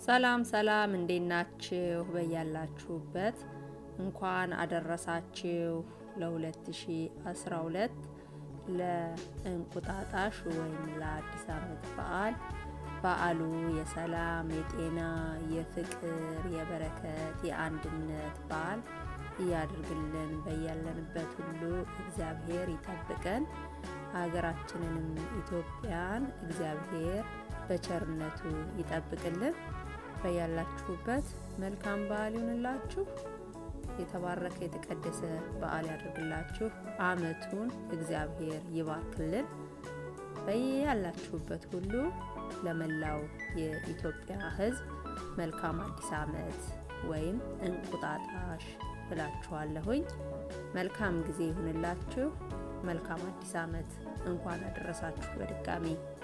ሰላም ሰላም፣ እንዴት ናችሁ? በያላችሁበት እንኳን አደረሳችሁ ለ2012 ለእንቁጣጣሽ ወይም ለአዲስ ዓመት በዓል። በዓሉ የሰላም፣ የጤና፣ የፍቅር፣ የበረከት፣ የአንድነት በዓል እያድርግልን። በያለንበት ሁሉ እግዚአብሔር ይጠብቀን። ሀገራችንንም ኢትዮጵያን እግዚአብሔር በቸርነቱ ይጠብቅልን። በያላችሁበት መልካም በዓል ይሁንላችሁ። የተባረከ የተቀደሰ በዓል ያድርግላችሁ። ዓመቱን እግዚአብሔር ይባርክልን። በያላችሁበት ሁሉ ለመላው የኢትዮጵያ ሕዝብ መልካም አዲስ ዓመት ወይም እንቁጣጣሽ እላችኋለሁኝ። መልካም ጊዜ ይሁንላችሁ። መልካም አዲስ ዓመት። እንኳን አደረሳችሁ በድጋሚ